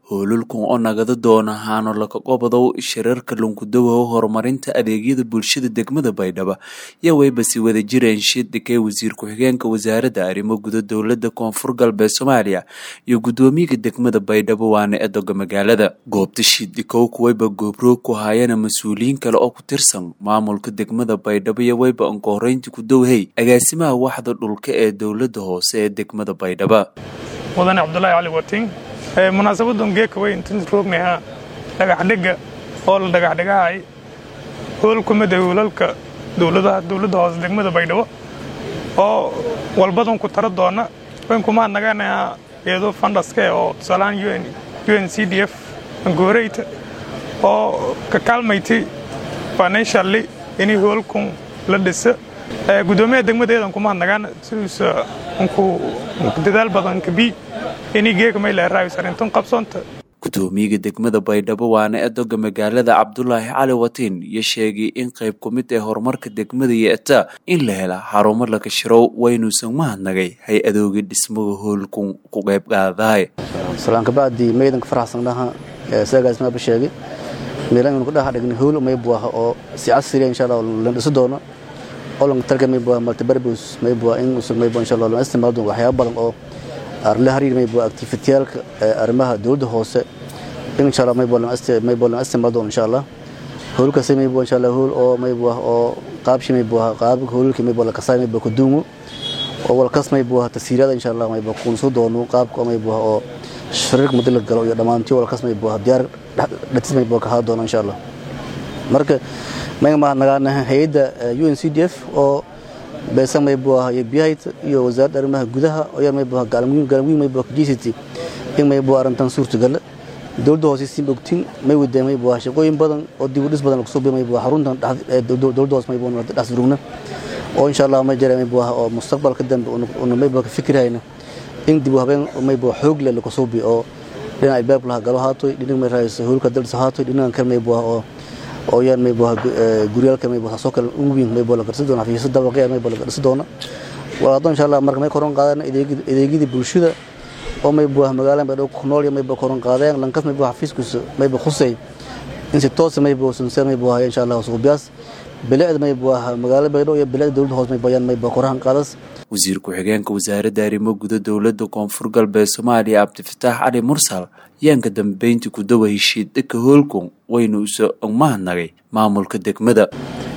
howlulkan oo nagada doona haano laka qobodow shirarka lunkudawow horumarinta adeegyada bulshada degmada baydhabo iyo wayba si wada jireen shidhigay wasiir ku-xigeenka wasaaradda arrimo guda dowlada koonfur galbeed soomaaliya iyo guddoomiyaga degmada baydhabo waana edoga magaalada goobta shiidhikow kuwayba goobroog ku haayana mas-uuliyiin kale oo ku tirsan maamulka degmada baydhabo iyo wayba ankohoreynti ku dowhey agaasimaha waxda dhulka ee dowlada hoose ee degmada baydhabo mudane cabdulaahi cali wating munaasabadan geeka weyn intan roognaha dhagaxdhega oo la dhagaxdhegahay hoolkumada hoolalka dowladaha dowladda hoose degmada baydhabo oo walbadan ku tara doona wenkumaa naganaha iyadoo fandaske oo tusaalahaan un c d f angooreyta oo ka kaalmayti financially inay hoolkun la dhisa gudoomiyaha degmadeedan kumaa nagaan sidiisa unku dadaal badan kabi inay geeka maylaaraawis arrintan qabsoonta gudoomiyaga degmada baydhabo waana edoga magaalada cabdulaahi cali watiin iyo sheegay in qayb ku mid ee horumarka degmada yeeta in la hela xarumo laga shirow waynuusan mahadnagay hay-adooga dhismaga hoolkun ku qayb qaadahay salaankabaadii maydanka faraxsandhaha saagaasmaaba sheegay meelan kudhaha dhigna hool maybuaha oo si casriya insha allah la dhisi doono olanka talka maybuaha multibarbus maybuaha in usug maybuaha insha allah la isticmaal doono waxyaaba badan oo la hariir maybuaha activitiyaalka arrimaha dowladda hoose in insha allah maybuaha la isticmaal doono insha allah hoolkaasi maybuaha insha allah hool oo maybuaha oo qaabshi maybuaha qaabka hoolka maybuaha la kasaay maybuaha kuduumo oo walkas maybuaha tasiirada insha allah maybuaha kuunsu doono qaabka maybuaha oo shariirka muddo la galo iyo dhammaantiyo walkas maybuaha diyaar dhatis maybuaha ka haa doono insha allah marka mayga mahadnagaanaha hay-adda un c d f oo beesan maybuaha iyo biyahayt iyo wasaaradda arrimaha gudaha oyaa maybuaha gaalmwiin maybuaha kajct in maybuaha arrintan suurtagala dowladda hoose siin ogtin may wadee maybuaha shaqooyin badan oo dib u dhis badan lakusoo biyo maybuaha xaruntan dowladda hoose maybuaha dhas durugna oo insha allah may jira maybuaha oo mustaqbalka dambe una maybuaha ka fikirhayna in dib u habeen maybuaha xoog leh lakusoo biyo oo dhinaca albaabka laha galo haatoy dhinac may raayso hoolka daldhisa haatoy dhinacan kale maybuaha oo oo yaan maybuaha guryaalka maybuaha soo kale uwiin maybuaha la garsi doona xafiisyo dabaqya maybuaha la garsi doona walaado insha allah marka may koran qaadeen adeegyadii bulshada oo maybuaha magaalada baydhabo ku nool maybuaha koran qaadeen lankas maybuaha xafiiskiisa maybuaha khusay in si toosa maybuaha sunseer maybuaha insha allah suubiyaas bilicda maybuaha magaalada baydhabo iyo bilicda dowladda hoose maybuaha yaan maybuaha korahan qaadas wasiir ku-xigeenka wasaaradda arrimo guda dowlada koonfur galbeed soomaaliya cabdifataax cali mursal yaanka dambeyntii ku dawa heshiidhaka hoolkun waynu uso mahadnagay maamulka degmada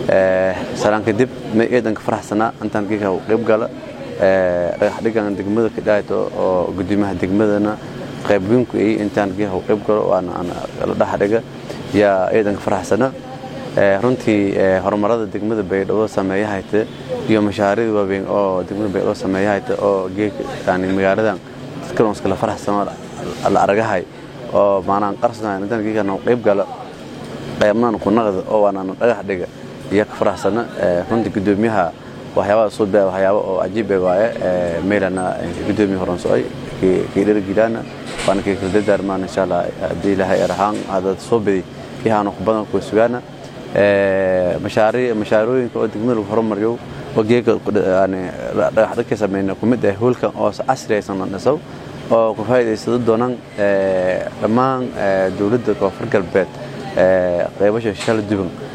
salaan kadib may eedanka faraxsanaa intaan geeka qayb gala dhagaxdhigan degmada kadhahayto oo gudoomiyaha degmadana qaybweynku ay intaan geeka qayb galo waana la dhaxdhiga yaa eedanka faraxsana runtii horumarada degmada baydhabo sameeyahayte iyo mashaariicda waaweyn oo degmada baydhabo sameeyahayte oo geeka magaaladan dadkan iskala faraxsano la aragahay oo maanaan qarsanahay intaan geekana qayb gala qaybnaan kunaqda oo waanaan dhagax dhiga iyo ka faraxsana runtii gudoomiyaha waxyaabada soo baa waxyaabo oo cajiib ah waaye meelana gudoomiya horan socay kii dhergilaana waana kii kala dardaarmaan insha allah haddii ilaahay arahaan hadad soo badi iyahaanu badan kuwa sugaana mashaarooyinka oo degmada lagu horumariyo oo geega dhagaxdhagka sameyna kumid ah hoolkan oo casri aysan dhisaw oo ku faa'iidaysado doonaan dhammaan dowladda koonfur galbeed qaybasha shala duban